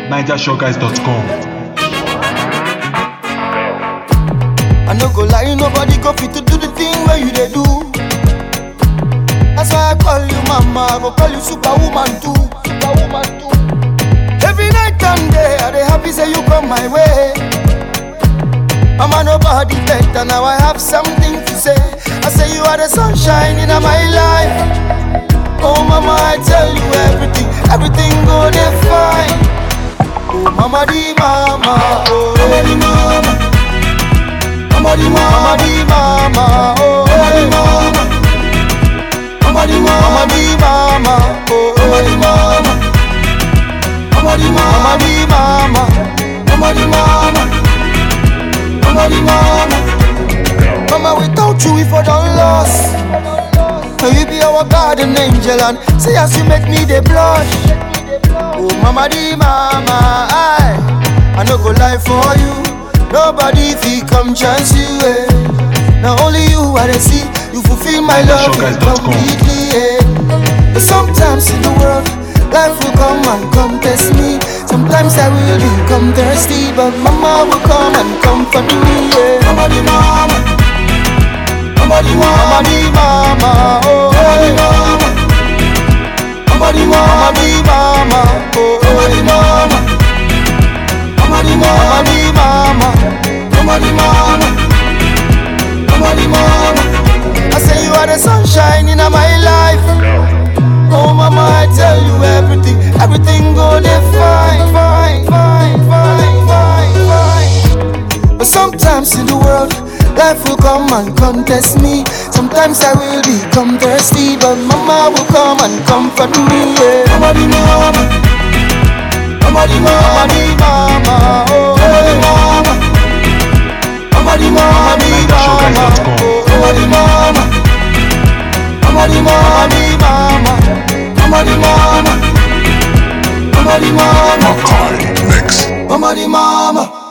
NigerShowGuys.com. I no go lie, nobody go fit to do the thing where you they do. That's why I call you mama, I go call you superwoman too. Superwoman too. Every night and day, I dey happy say you come my way. Mama, nobody better, now I have something to say. I say you are the sunshine in my life. Oh mama, I tell you everything, everything go dey fine. Oh mama di mama, oh mama di mama. Mama di mama, mama di mama, oh mama di mama. Mama di mama, mama di mama, oh mama di mama. Mama di mama, mama di mama, mama di mama. Mama di mama. Mama, without you, if I don't lost. Now you be our garden angel and say as you make me the blush. Oh mama di mama, I I no go lie for you. Nobody fi come chance you. Eh. Now only you I dey see. You fulfill my love NigerShowGuys.com. completely. Eh. But sometimes in the world, life will come and come test me. Sometimes I will become thirsty, but mama will come and comfort me. Yeah. Mama di mama. Mama di mama, mama di mama, oh mama di mama. Mama di mama, mama di mama, oh mama di mama. Mama di mama, mama di mama, mama di mama. Mama di mama. I say you are the sunshine in my life. Oh mama, I tell you everything, everything go dey fine, fine, fine, fine, fine, fine. But sometimes in the world, life will come and contest me. Sometimes I will become thirsty, but mama will come and comfort me. Yeah. Mama di mama, mama di mama, mama di mama, oh mama di mama. Mama di mama, mama di mama, oh mama di mama. Mama di mama, mama di mama, mama di mama. Mama di mama, Makai Mix. mama di mama.